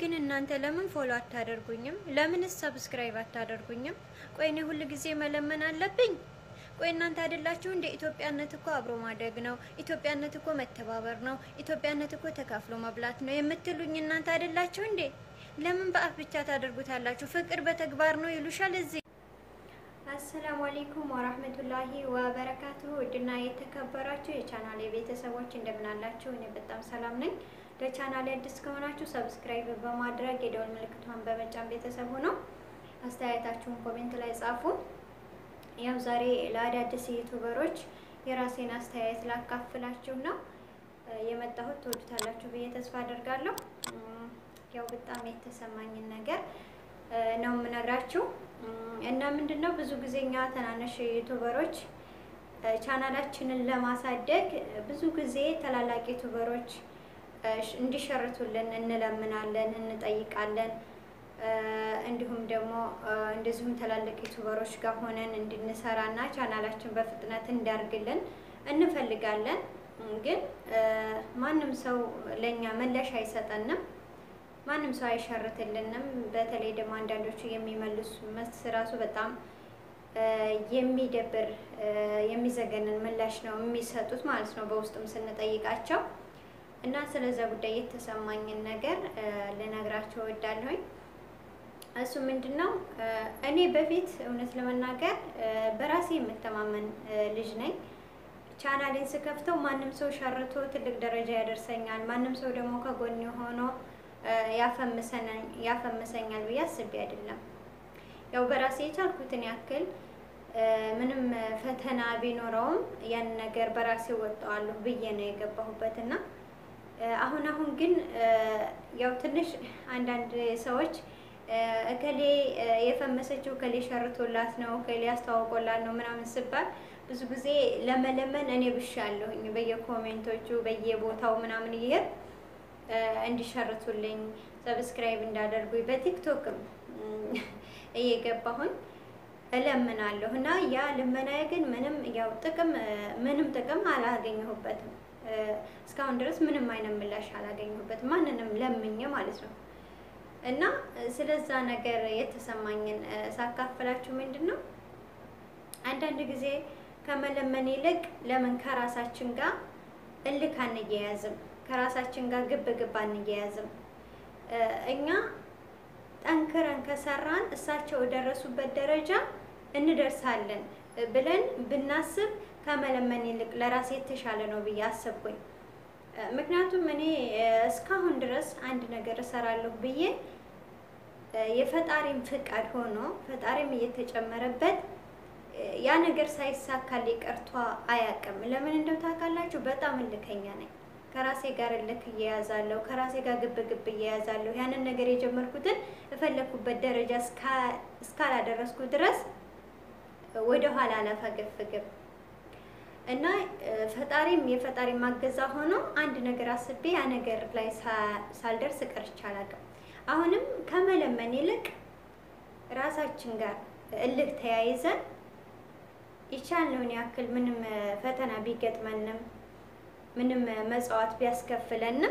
ግን እናንተ ለምን ፎሎ አታደርጉኝም? ለምንስ ሰብስክራይብ አታደርጉኝም? ቆይ እኔ ሁል ጊዜ መለመን አለብኝ? ቆይ እናንተ አይደላችሁ እንደ ኢትዮጵያነት እኮ አብሮ ማደግ ነው፣ ኢትዮጵያነት እኮ መተባበር ነው፣ ኢትዮጵያነት እኮ ተካፍሎ መብላት ነው የምትሉኝ እናንተ አይደላችሁ እንዴ? ለምን በአፍ ብቻ ታደርጉታላችሁ? ፍቅር በተግባር ነው ይሉሻል እዚህ አሰላሙ አሌይኩም ወራህመቱላሂ ወበረካቱሁ። ውድና የተከበራችሁ የቻናሌ ቤተሰቦች እንደምን አላችሁ? እኔ በጣም ሰላም ነኝ። ለቻናሌ አዲስ ከሆናችሁ ሰብስክራይብ በማድረግ የደወል ምልክቷን በመጫን ቤተሰቡ ነው። አስተያየታችሁን ኮሜንት ላይ ጻፉ። ያው ዛሬ ለአዳዲስ ዩቱበሮች የራሴን አስተያየት ላካፍላችሁ ነው የመጣሁት። ትወዱታላችሁ ብዬ ተስፋ አደርጋለሁ። ያው በጣም የተሰማኝን ነገር ነው የምነግራችሁ እና ምንድን ነው ብዙ ጊዜ እኛ ትናንሽ ዩቱበሮች ቻናላችንን ለማሳደግ ብዙ ጊዜ ታላላቅ ዩቱበሮች እንዲሸርቱልን እንለምናለን፣ እንጠይቃለን። እንዲሁም ደግሞ እንደዚሁም ትላልቅ ዩቱበሮች ጋር ሆነን እንድንሰራና ቻናላችን በፍጥነት እንዲያርግልን እንፈልጋለን። ግን ማንም ሰው ለእኛ ምላሽ አይሰጠንም። ማንም ሰው አይሸርትልንም። በተለይ ደግሞ አንዳንዶቹ የሚመልሱ መልስ ራሱ በጣም የሚደብር የሚዘገንን ምላሽ ነው የሚሰጡት ማለት ነው በውስጥም ስንጠይቃቸው እና ስለዛ ጉዳይ የተሰማኝን ነገር ልነግራቸው እወዳለሁኝ። እሱ ምንድን ነው እኔ በፊት እውነት ለመናገር በራሴ የምተማመን ልጅ ነኝ። ቻናሌን ስከፍተው ማንም ሰው ሸርቶ ትልቅ ደረጃ ያደርሰኛል፣ ማንም ሰው ደግሞ ከጎን ሆኖ ያፈምሰኛል ብዬ አስቤ አይደለም። ያው በራሴ የቻልኩትን ያክል ምንም ፈተና ቢኖረውም ያን ነገር በራሴ ወጣዋለሁ ብዬ ነው የገባሁበት እና አሁን አሁን ግን ያው ትንሽ አንዳንድ ሰዎች እከሌ የፈመሰችው እከሌ ሸርቶላት ነው እከሌ አስተዋውቆላት ነው ምናምን ስባል ብዙ ጊዜ ለመለመን እኔ ብሻለሁኝ በየኮሜንቶቹ በየቦታው ምናምን ይሄድ እንዲሸርቱልኝ ሰብስክራይብ እንዳደርጉኝ በቲክቶክም እየገባሁኝ እለምናለሁ እና ያ ልመናዬ ግን ምንም ያው ጥቅም ምንም ጥቅም አላገኘሁበትም። እስካሁን ድረስ ምንም አይነት ምላሽ አላገኘሁበትም ማንንም ለምኜ ማለት ነው። እና ስለዛ ነገር የተሰማኝን ሳካፍላችሁ ምንድን ነው አንዳንድ ጊዜ ከመለመን ይልቅ ለምን ከራሳችን ጋር እልክ አንያያዝም? ከራሳችን ጋር ግብ ግብ አንያያዝም? እኛ ጠንክረን ከሰራን እሳቸው የደረሱበት ደረጃ እንደርሳለን ብለን ብናስብ ከመለመን ይልቅ ለራሴ የተሻለ ነው ብዬ አሰብኩኝ። ምክንያቱም እኔ እስካሁን ድረስ አንድ ነገር እሰራለሁ ብዬ የፈጣሪም ፍቃድ ሆኖ ፈጣሪም እየተጨመረበት ያ ነገር ሳይሳካልኝ ቀርቶ አያውቅም። ለምን እንደው ታውቃላችሁ? በጣም እልከኛ ነኝ። ከራሴ ጋር እልክ እያያዛለሁ፣ ከራሴ ጋር ግብ ግብ እያያዛለሁ። ያንን ነገር የጀመርኩትን እፈለኩበት ደረጃ እስካላደረስኩ ድረስ ወደ ኋላ አላፈገፍግም እና ፈጣሪም የፈጣሪ ማገዛ ሆኖ አንድ ነገር አስቤ ያ ነገር ላይ ሳልደርስ ቀርቼ አላውቅም። አሁንም ከመለመን ይልቅ ራሳችን ጋር እልክ ተያይዘን የቻልነውን ያክል ምንም ፈተና ቢገጥመንም ምንም መጽዋት ቢያስከፍለንም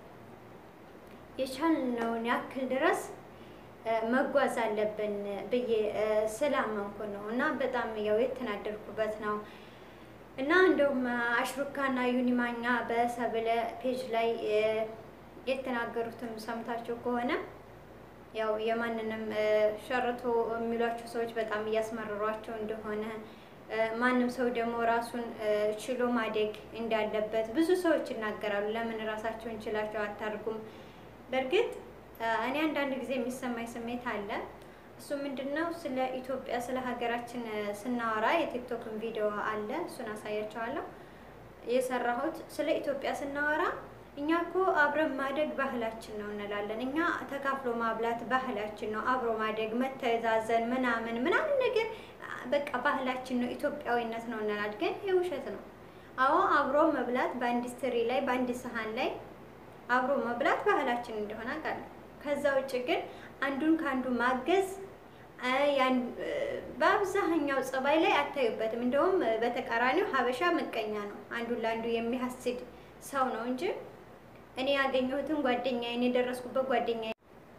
የቻልነውን ያክል ድረስ መጓዝ አለብን ብዬ ስላመንኩ ነው እና በጣም ያው የተናደድኩበት ነው እና እንደውም አሽሩካና ዩኒማኛ በሰብለ ፔጅ ላይ የተናገሩትም ሰምታችሁ ከሆነ ያው የማንንም ሸርቶ የሚሏቸው ሰዎች በጣም እያስመረሯቸው እንደሆነ ማንም ሰው ደግሞ ራሱን ችሎ ማደግ እንዳለበት ብዙ ሰዎች ይናገራሉ። ለምን ራሳቸውን ችላቸው አታርጉም? በእርግጥ እኔ አንዳንድ ጊዜ የሚሰማኝ ስሜት አለ። እሱ ምንድን ነው? ስለ ኢትዮጵያ ስለ ሀገራችን ስናወራ የቲክቶክን ቪዲዮ አለ፣ እሱን አሳያቸዋለሁ የሰራሁት። ስለ ኢትዮጵያ ስናወራ እኛ እኮ አብረን ማደግ ባህላችን ነው እንላለን። እኛ ተካፍሎ ማብላት ባህላችን ነው፣ አብሮ ማደግ፣ መተዛዘን ምናምን ምናምን ነገር በቃ ባህላችን ነው፣ ኢትዮጵያዊነት ነው እንላለን። ግን ይህ ውሸት ነው። አዎ አብሮ መብላት በአንድ ትሪ ላይ በአንድ ሰሃን ላይ አብሮ መብላት ባህላችን እንደሆነ አውቃለሁ። ከዛ ውጭ ግን አንዱን ከአንዱ ማገዝ በአብዛኛው ጸባይ ላይ አታዩበትም። እንደውም በተቃራኒው ሀበሻ ምቀኛ ነው፣ አንዱን ለአንዱ የሚያስድ ሰው ነው እንጂ እኔ ያገኘሁትን ጓደኛዬን የደረስኩበት ጓደኛዬ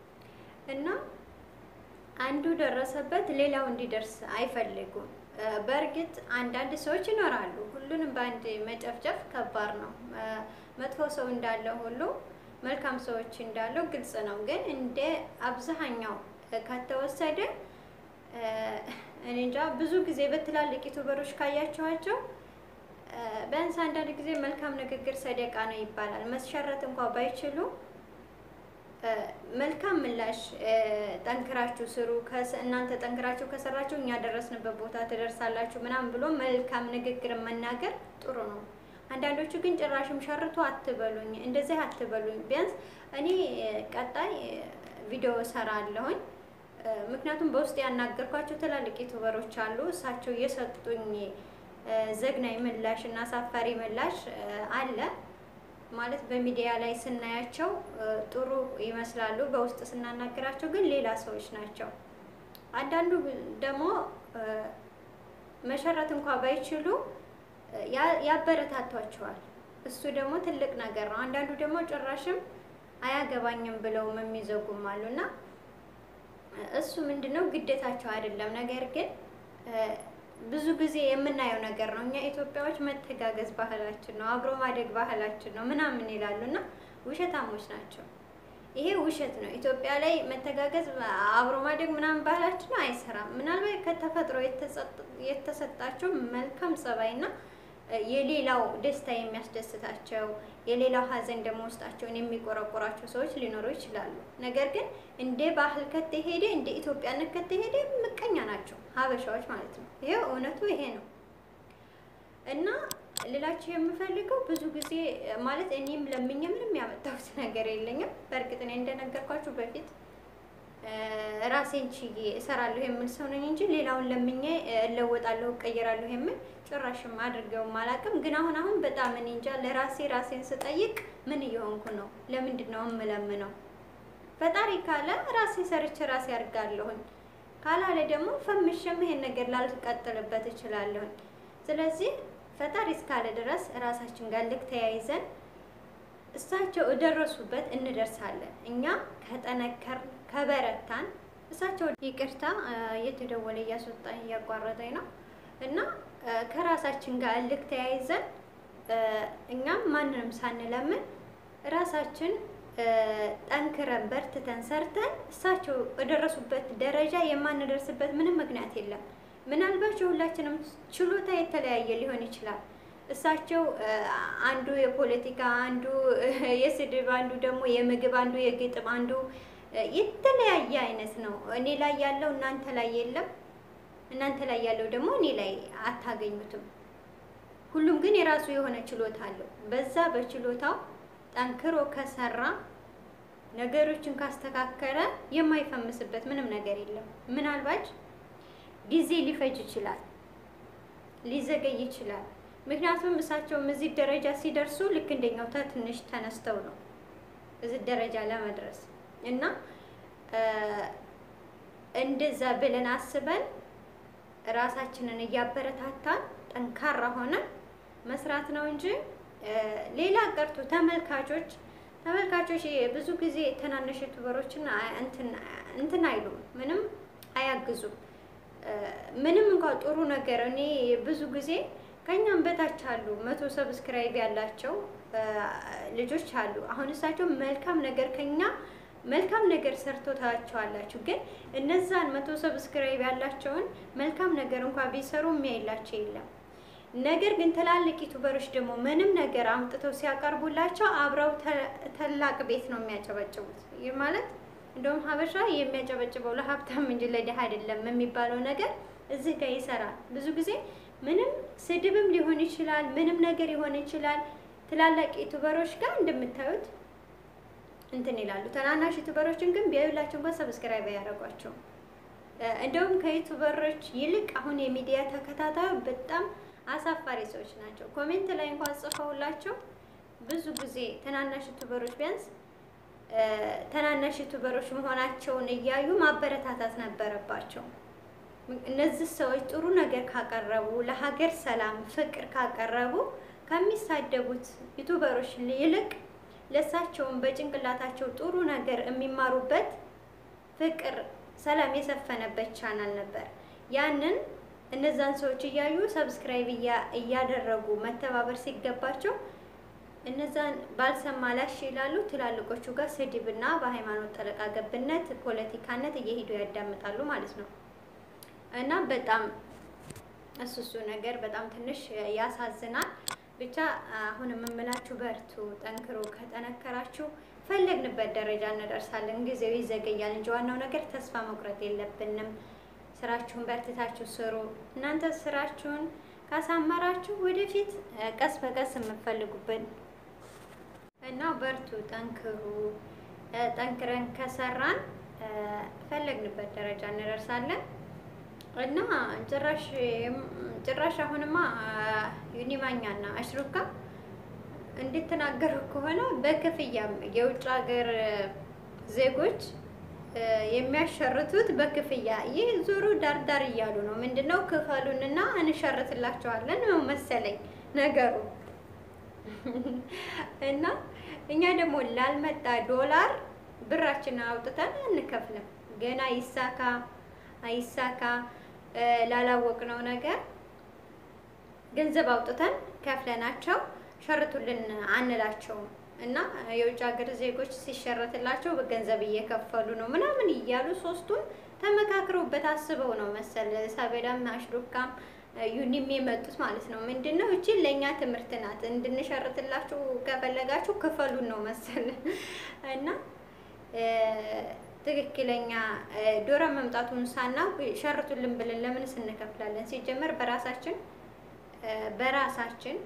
እና አንዱ ደረሰበት ሌላው እንዲደርስ አይፈልጉም። በእርግጥ አንዳንድ ሰዎች ይኖራሉ። ሁሉንም በአንድ መጨፍጨፍ ከባድ ነው። መጥፎ ሰው እንዳለ ሁሉ መልካም ሰዎች እንዳለው ግልጽ ነው። ግን እንደ አብዛኛው ከተወሰደ እኔ እንጃ ብዙ ጊዜ በትላልቅ ዩቱበሮች ካያቸዋቸው ቢያንስ አንዳንድ ጊዜ መልካም ንግግር ሰደቃ ነው ይባላል። መስሸረት እንኳ ባይችሉ መልካም ምላሽ ጠንክራችሁ ስሩ፣ እናንተ ጠንክራችሁ ከሰራችሁ እኛ ደረስንበት ቦታ ትደርሳላችሁ ምናምን ብሎ መልካም ንግግር መናገር ጥሩ ነው። አንዳንዶቹ ግን ጭራሽም ሸርቶ አትበሉኝ፣ እንደዚህ አትበሉኝ። ቢያንስ እኔ ቀጣይ ቪዲዮ እሰራለሁኝ። ምክንያቱም በውስጥ ያናገርኳቸው ትላልቅ ዩቱበሮች አሉ። እሳቸው የሰጡኝ ዘግናኝ ምላሽ እና አሳፋሪ ምላሽ አለ ማለት በሚዲያ ላይ ስናያቸው ጥሩ ይመስላሉ፣ በውስጥ ስናናገራቸው ግን ሌላ ሰዎች ናቸው። አንዳንዱ ደግሞ መሸረት እንኳ ባይችሉ ያበረታቷቸዋል። እሱ ደግሞ ትልቅ ነገር ነው። አንዳንዱ ደግሞ ጭራሽም አያገባኝም ብለውም የሚዘጉም አሉ እና እሱ ምንድነው ግዴታቸው አይደለም። ነገር ግን ብዙ ጊዜ የምናየው ነገር ነው። እኛ ኢትዮጵያዎች መተጋገዝ ባህላችን ነው፣ አብሮ ማደግ ባህላችን ነው ምናምን ይላሉ እና ውሸታሞች ናቸው። ይሄ ውሸት ነው። ኢትዮጵያ ላይ መተጋገዝ አብሮ ማደግ ምናምን ባህላችን ነው፣ አይሰራም። ምናልባት ከተፈጥሮ የተሰጣቸው መልካም ጸባይና የሌላው ደስታ የሚያስደስታቸው የሌላው ሐዘን ደግሞ ውስጣቸውን የሚቆረቆራቸው ሰዎች ሊኖሩ ይችላሉ። ነገር ግን እንደ ባህል ከተሄደ እንደ ኢትዮጵያነት ከተሄደ ምቀኛ ናቸው ሀበሻዎች ማለት ነው። ይሄ እውነቱ ይሄ ነው እና ሌላቸው የምፈልገው ብዙ ጊዜ ማለት እኔም ለምኜ ምንም ያመጣሁት ነገር የለኝም። በእርግጥ እኔ እንደነገርኳችሁ በፊት ራሴን ችዬ እሰራለሁ የምል ሰው ነኝ እንጂ ሌላውን ለምኜ እለወጣለሁ እቀይራለሁ የምል ጭራሽም አድርገውም አላውቅም። ግን አሁን አሁን በጣም እኔ እንጃ ለራሴ ራሴን ስጠይቅ ምን እየሆንኩ ነው? ለምንድን ነው እምለምነው? ፈጣሪ ካለ ራሴ ሰርቼ ራሴ አድርጋለሁኝ፣ ካላለ ደግሞ ፈምሼም ይሄን ነገር ላልቀጥልበት እችላለሁኝ። ስለዚህ ፈጣሪ እስካለ ድረስ ራሳችን ጋር ልክ ተያይዘን እሳቸው እደረሱበት እንደርሳለን። እኛ ከጠነከር ከበረታን እሳቸው ይቅርታ እየተደወለ እያስወጣኝ እያቋረጠኝ ነው እና ከራሳችን ጋር እልክ ተያይዘን እኛም ማንንም ሳንለምን ራሳችን ጠንክረን በርትተን ሰርተን እሳቸው የደረሱበት ደረጃ የማንደርስበት ምንም ምክንያት የለም። ምናልባት የሁላችንም ችሎታ የተለያየ ሊሆን ይችላል። እሳቸው አንዱ የፖለቲካ፣ አንዱ የስድብ፣ አንዱ ደግሞ የምግብ፣ አንዱ የግጥም፣ አንዱ የተለያየ አይነት ነው። እኔ ላይ ያለው እናንተ ላይ የለም፣ እናንተ ላይ ያለው ደግሞ እኔ ላይ አታገኙትም። ሁሉም ግን የራሱ የሆነ ችሎታ አለው። በዛ በችሎታው ጠንክሮ ከሰራ ነገሮችን ካስተካከለ የማይፈምስበት ምንም ነገር የለም። ምናልባት ጊዜ ሊፈጅ ይችላል፣ ሊዘገይ ይችላል። ምክንያቱም እሳቸውም እዚህ ደረጃ ሲደርሱ ልክ እንደኛው ትንሽ ተነስተው ነው እዚህ ደረጃ ለመድረስ እና እንደዛ ብለን አስበን ራሳችንን እያበረታታን ጠንካራ ሆነን መስራት ነው እንጂ ሌላ ቀርቶ ተመልካቾች ተመልካቾች ብዙ ጊዜ ትናንሽ ዩቱበሮችን እንትን አይሉም፣ ምንም አያግዙም። ምንም እንኳን ጥሩ ነገር እኔ ብዙ ጊዜ ከኛም በታች አሉ መቶ ሰብስክራይብ ያላቸው ልጆች አሉ። አሁን እሳቸው መልካም ነገር ከኛ መልካም ነገር ሰርቶ ታያቸዋላችሁ። ግን እነዛን መቶ ሰብስክራይብ ያላቸውን መልካም ነገር እንኳን ቢሰሩ የሚያይላቸው የለም። ነገር ግን ትላልቅ ዩቱበሮች ደግሞ ምንም ነገር አምጥተው ሲያቀርቡላቸው አብረው ታላቅ ቤት ነው የሚያጨበጭቡት። ይህ ማለት እንደውም ሀበሻ የሚያጨበጭበው ለሀብታም እንጂ ለድሃ አይደለም የሚባለው ነገር እዚህ ጋር ይሰራል። ብዙ ጊዜ ምንም ስድብም ሊሆን ይችላል፣ ምንም ነገር ሊሆን ይችላል። ትላላቅ ዩቱበሮች ጋር እንደምታዩት እንትን ይላሉ። ትናናሽ ዩቱበሮችን ግን ቢያዩላቸው እንኳን ሰብስክራይብ አያደርጓቸውም። እንደውም ከዩቱበሮች ይልቅ አሁን የሚዲያ ተከታታዩ በጣም አሳፋሪ ሰዎች ናቸው። ኮሜንት ላይ እንኳን ጽፈውላቸው ብዙ ጊዜ ትናናሽ ዩቱበሮች ቢያንስ ትናናሽ ዩቱበሮች መሆናቸውን እያዩ ማበረታታት ነበረባቸው። እነዚህ ሰዎች ጥሩ ነገር ካቀረቡ፣ ለሀገር ሰላም፣ ፍቅር ካቀረቡ ከሚሳደቡት ዩቱበሮች ይልቅ ለእሳቸውን በጭንቅላታቸው ጥሩ ነገር የሚማሩበት ፍቅር፣ ሰላም የሰፈነበት ቻናል ነበር። ያንን እነዛን ሰዎች እያዩ ሰብስክራይብ እያደረጉ መተባበር ሲገባቸው እነዛን ባልሰማ ላሽ ይላሉ። ትላልቆቹ ጋር ስድብና በሃይማኖት ጠለቃ ገብነት፣ ፖለቲካነት እየሄዱ ያዳምጣሉ ማለት ነው እና በጣም እሱ እሱ ነገር በጣም ትንሽ ያሳዝናል። ብቻ አሁን የምምላችሁ በርቱ፣ ጠንክሮ ከጠነከራችሁ ፈለግንበት ደረጃ እንደርሳለን። ጊዜው ይዘገያል እንጂ ዋናው ነገር ተስፋ መቁረጥ የለብንም። ስራችሁን በርትታችሁ ስሩ። እናንተ ስራችሁን ካሳመራችሁ ወደፊት ቀስ በቀስ የምትፈልጉበት እና በርቱ፣ ጠንክሩ። ጠንክረን ከሰራን ፈለግንበት ደረጃ እንደርሳለን እና ጭራሽ ጭራሽ አሁንማ ዩኒማኛና አሽሩካ እንድትናገሩ ከሆነ በክፍያም የውጭ ሀገር ዜጎች የሚያሸርቱት በክፍያ ይህ ዙሩ ዳርዳር እያሉ ነው። ምንድነው ክፈሉንና እንሸርትላቸዋለን ነው መሰለኝ ነገሩ። እና እኛ ደግሞ ላልመጣ ዶላር ብራችንን አውጥተን አንከፍልም። ገና ይሳካ አይሳካ ላላወቅነው ነገር ገንዘብ አውጥተን ከፍለናቸው ሸርቱልን አንላቸውም። እና የውጭ ሀገር ዜጎች ሲሸረትላቸው በገንዘብ እየከፈሉ ነው ምናምን እያሉ ሶስቱም ተመካክረውበት አስበው ነው መሰል ሳቤዳም አሽሩካም ዩኒም የመጡት ማለት ነው። ምንድን ነው እቺ ለእኛ ትምህርት ናት፣ እንድንሸርትላችሁ ከፈለጋችሁ ክፈሉን ነው መሰል እና ትክክለኛ ዶሮ መምጣቱን ሳናውቅ ሸርቱልን ብለን ለምንስ እንከፍላለን? ሲጀመር በራሳችን በራሳችን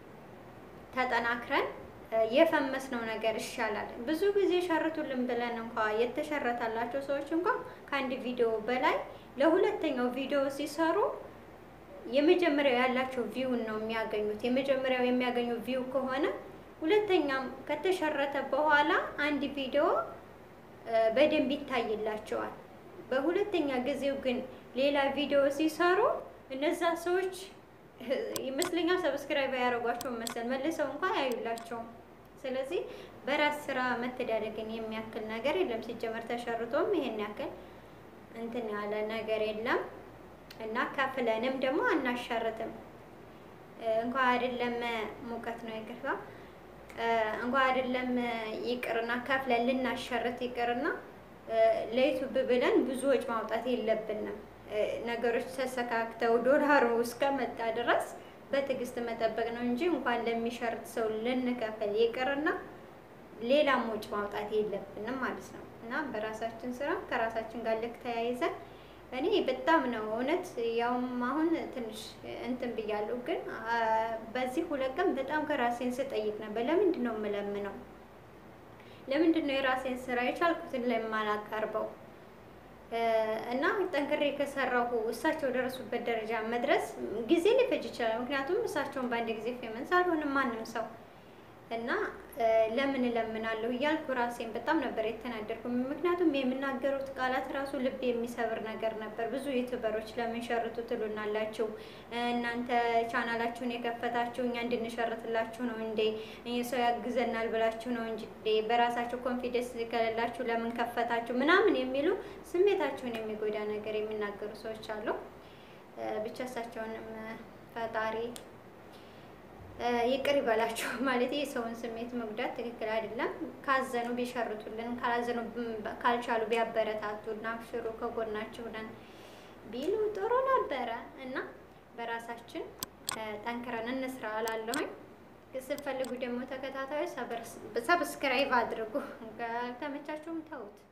ተጠናክረን የፈመስነው ነገር ይሻላል። ብዙ ጊዜ ሸርቱልን ብለን እንኳ የተሸረታላቸው ሰዎች እንኳ ከአንድ ቪዲዮ በላይ ለሁለተኛው ቪዲዮ ሲሰሩ የመጀመሪያው ያላቸው ቪውን ነው የሚያገኙት። የመጀመሪያው የሚያገኙ ቪው ከሆነ ሁለተኛም ከተሸረተ በኋላ አንድ ቪዲዮ በደንብ ይታይላቸዋል። በሁለተኛ ጊዜው ግን ሌላ ቪዲዮ ሲሰሩ እነዛ ሰዎች ይመስለኛል ሰብስክራይብ ያደረጓቸው መሰል መልሰው እንኳን አያዩላቸውም። ስለዚህ በራስ ስራ መተዳደግን የሚያክል ነገር የለም። ሲጀመር ተሸርቶም ይሄን ያክል እንትን ያለ ነገር የለም እና ከፍለንም ደግሞ አናሻርትም። እንኳን አይደለም ሙቀት ነው ይቅርታ፣ እንኳን አይደለም ይቅርና ከፍለን ልናሻርት ይቅርና ለዩቱብ ብለን ብዙ ወጪ ማውጣት የለብንም። ነገሮች ተሰካክተው ዶላሩ እስከመጣ ድረስ በትዕግስት መጠበቅ ነው እንጂ እንኳን ለሚሸርት ሰው ልንከፍል ይቅርና ሌላም ወጪ ማውጣት የለብንም ማለት ነው እና በራሳችን ስራ ከራሳችን ጋር ልክ ተያይዘን እኔ በጣም ነው እውነት ያውም አሁን ትንሽ እንትን ብያለሁ፣ ግን በዚህ ሁለት ቀን በጣም ከራሴን ስጠይቅ ነበር። ለምንድን ነው የምለምነው? ለምንድን ነው የራሴን ስራ የቻልኩትን ለማላቀርበው እና ጠንክሬ ከሰራሁ እሳቸው ደረሱበት ደረጃ መድረስ ጊዜ ሊፈጅ ይችላል። ምክንያቱም እሳቸውን በአንድ ጊዜ ፌመንስ አልሆንም ማንም ሰው እና ለምን እለምናለሁ እያልኩ ራሴን በጣም ነበር የተናደድኩ። ምክንያቱም የምናገሩት ቃላት ራሱ ልብ የሚሰብር ነገር ነበር። ብዙ ዩቱበሮች ለምን ሸርቱ ትሉናላችሁ? እናንተ ቻናላችሁን የከፈታችሁ እኛ እንድንሸርትላችሁ ነው እንዴ? ሰው ያግዘናል ብላችሁ ነው እንጂ በራሳችሁ ኮንፊደንስ ከሌላችሁ ለምን ከፈታችሁ? ምናምን የሚሉ ስሜታችሁን የሚጎዳ ነገር የሚናገሩ ሰዎች አሉ። ብቻ እሳቸውንም ፈጣሪ ይቅር ይበላቸው ማለት የሰውን ስሜት መጉዳት ትክክል አይደለም። ካዘኑ ቢሸርቱልን፣ ካላዘኑ ካልቻሉ ቢያበረታቱና አብሽሩ ከጎናችሁ ነን ቢሉ ጥሩ ነበረ እና በራሳችን ጠንክረን እንስራ እላለሁኝ። ስትፈልጉ ደግሞ ተከታታዮች ሰብስክራይብ አድርጉ። ካልተመቻችሁም ተውት።